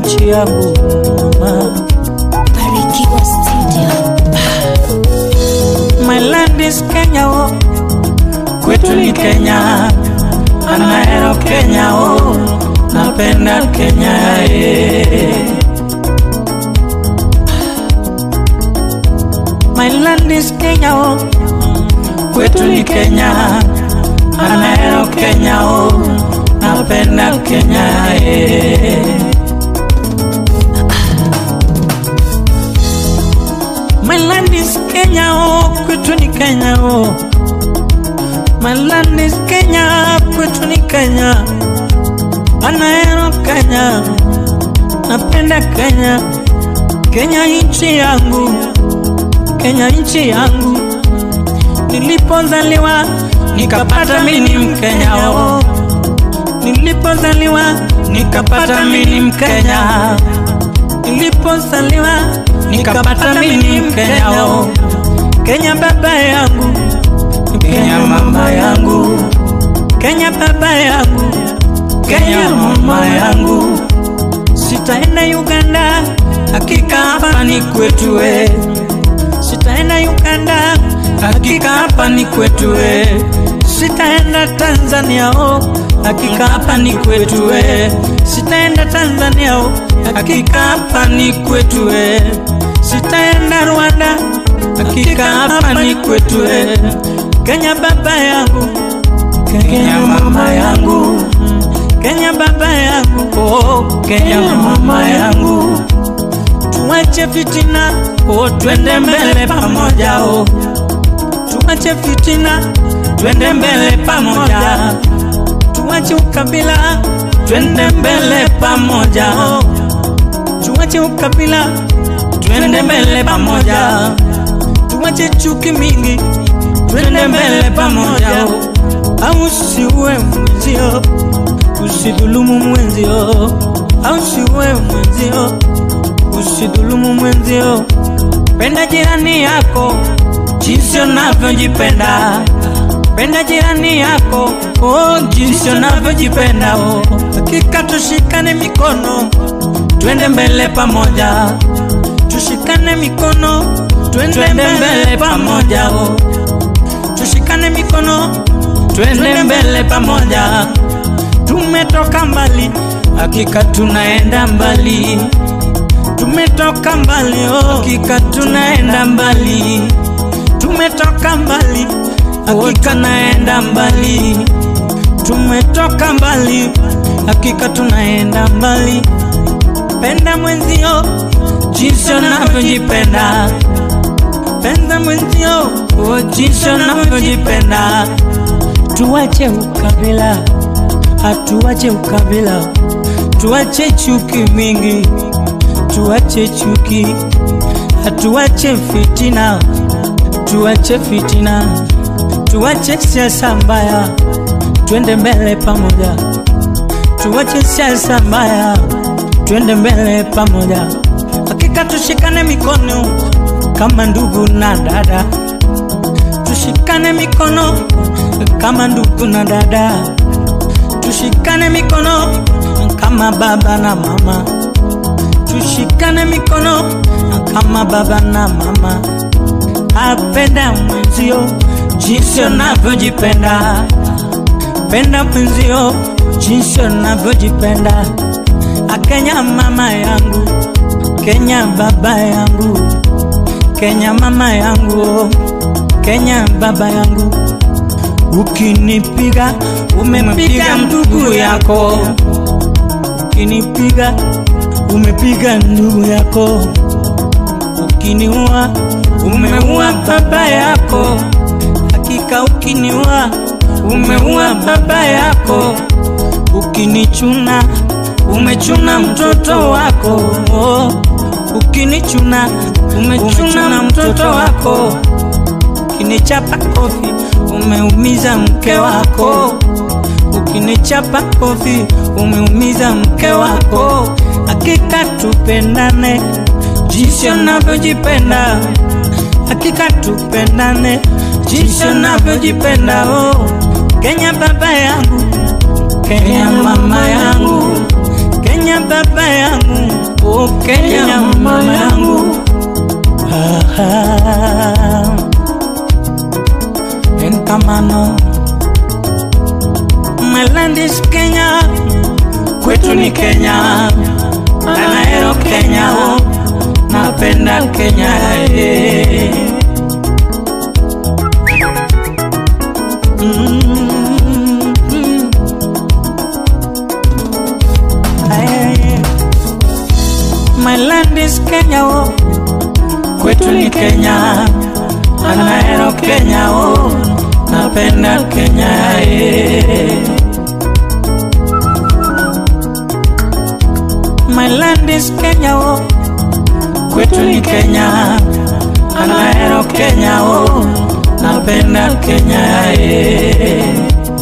nchi yangu mama. Barikiwa Studio. My land is Kenya oh, kwetu ni Kenya, anaero Kenya oh, napenda Kenya eh. My land is Kenya oh, kwetu ni Kenya, anaero Kenya oh, napenda Kenya eh. My land is Kenya, oh, kwetu ni Kenya, oh. My land is Kenya, kwetu ni Kenya. Anaero Kenya, napenda Kenya. Kenya nchi yangu, Kenya nchi yangu. Nilipozaliwa nikapata mimi Mkenya, oh. Nilipozaliwa nikapata mimi Mkenya nilipozaliwa nikapata mimi Mkenya oh. Kenya baba yangu, Kenya mama yangu, Kenya baba yangu, Kenya mama yangu. Sitaenda Uganda, hakika hapa ni kwetu we. Sitaenda Uganda, hakika hapa ni kwetu we. Sitaenda Tanzania oh, hakika hapa ni kwetu we. Sitaenda Tanzania oh, hakika hapa ni kwetu we. Sitaenda Rwanda, hakika hapa ni kwetu we. Kenya baba yangu, Kenya mama yangu, Kenya baba yangu, oh, Kenya mama yangu. Tuache fitina, oh, twende mbele pamoja oh. Tuache fitina, twende mbele pamoja. Tuache ukabila, twende mbele pamoja oh. Tuache ukabila, twende mbele pamoja. Tuache chuki mingi, twende mbele pamoja oh. Au usiue mwenzio, usidhulumu mwenzio, au usiue mwenzio, usidhulumu mwenzio. Penda jirani yako jinsi unavyojipenda. Penda jirani yako oh, jinsi unavyojipenda oh. Hakika tushikane mikono, twende mbele pamoja. Tushikane mikono, twende mbele pamoja oh. Tushikane mikono, twende mbele pamoja. Tumetoka mbali, hakika tunaenda mbali. Tumetoka mbali, oh, hakika tunaenda mbali. Tumetoka mbali, hakika naenda mbali. Tumetoka mbali, hakika tunaenda mbali. Penda mwenzio jinsi unavyojipenda. Penda mwenzio oh, jinsi unavyojipenda. Tuache ukabila, hatuache ukabila. Tuache chuki mingi, tuache chuki, hatuache fitina, tuache fitina, tuache siasa mbaya, twende mbele pamoja. Tuache siasa mbaya, twende mbele pamoja. Hakika tushikane mikono kama ndugu na dada, tushikane mikono kama ndugu na dada, tushikane mikono kama baba na mama, tushikane mikono kama baba na mama. Apenda mwenzio jinsi unavyojipenda, penda mwenzio jinsi unavyojipenda. Akenya mama yangu, Kenya baba yangu, Kenya mama yangu, Kenya baba yangu. Ukinipiga umepiga ndugu yako, ukinipiga umepiga ndugu yako, ukiniua umeua baba yako, hakika ukiniua umeua baba yako, ukinichuna umechuna mtoto wako, oh. ukinichuna umechuna mtoto wako, ukinichapa kofi umeumiza mke wako, ukinichapa kofi umeumiza mke wako. Hakika tupendane jinsi unavyojipenda, hakika tupendane jinsi unavyojipenda. Oh, Kenya baba yangu, Kenya mama yangu, Kenya baba yangu, oh Kenya, Kenya mama yangu. Ah, enkamano My land is Kenya, kwetu ni Kenya, Anaero Kenya, oh, napenda Kenya eh. Mm, mm. Aye. My land is Kenya, oh, kwetu ni Kenya, Anaero Kenya, oh, napenda Kenya eh. My land is Kenya, oh, kwetu ni Kenya, Anaero Kenya, oh, napenda Kenya eh.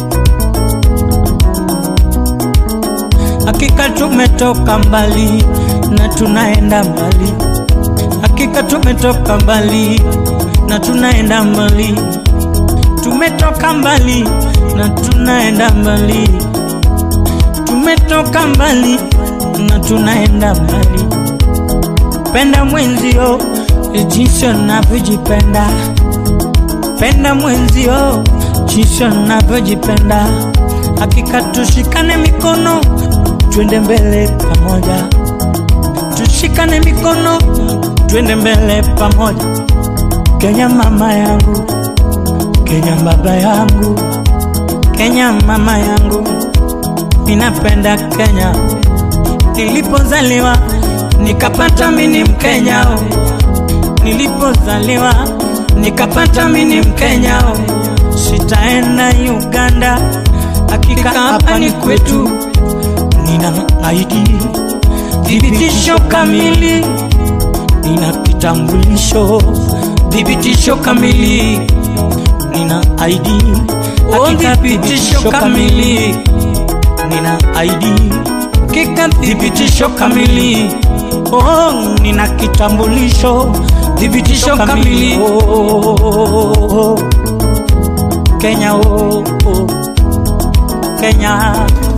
Hakika tumetoka mbali na tunaenda mbali, hakika tumetoka mbali na tunaenda mbali, tumetoka mbali na tunaenda mbali, tumetoka mbali na tunaenda mbali. Penda mwenzio jinsi unavyojipenda, penda mwenzio jinsi unavyojipenda. Hakika tushikane mikono, twende mbele pamoja, tushikane mikono, twende mbele pamoja. Kenya mama yangu, Kenya baba yangu, Kenya mama yangu, ninapenda Kenya. Nilipozaliwa nikapata mini Mkenya, oh. nilipozaliwa nikapata mini Mkenya, oh. sitaenda Uganda, hakika hapa ni kwetu. Nina ID thibitisho kamili, nina kitambulisho thibitisho kamili, nina ID hakika thibitisho kamili, nina ID hakika thibitisho kamili. Oh, nina kitambulisho thibitisho kamili. Oh, Kenya, oh, oh. Kenya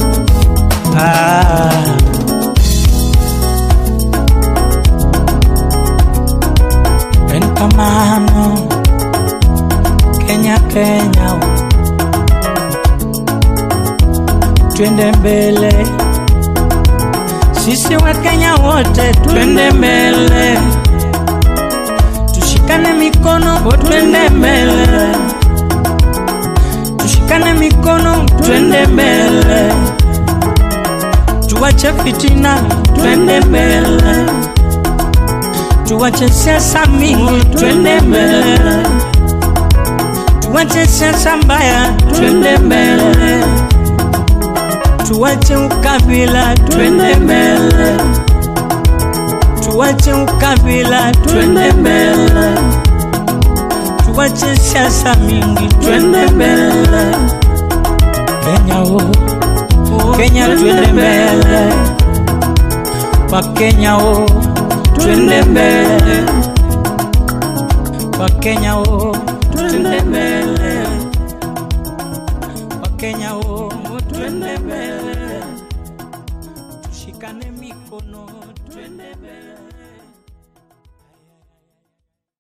ah. Enkamano Kenya, Kenya, oh. twende mbele sisi wa Kenya wote twende mbele, tushikane mikono, twende mbele, tushikane mikono, twende mbele, tuwache fitina, twende mbele, tuwache siasa mingi, twende mbele, tuwache siasa mbaya, twende mbele tuwache ukabila twende mbele, tuwache ukabila twende mbele, tuwache siasa mingi twende mbele. Kenya o Kenya twende mbele, kwa Kenya o twende mbele, kwa Kenya o twende mbele, kwa Kenya o twende mbele, tushikane mikono twende mbele.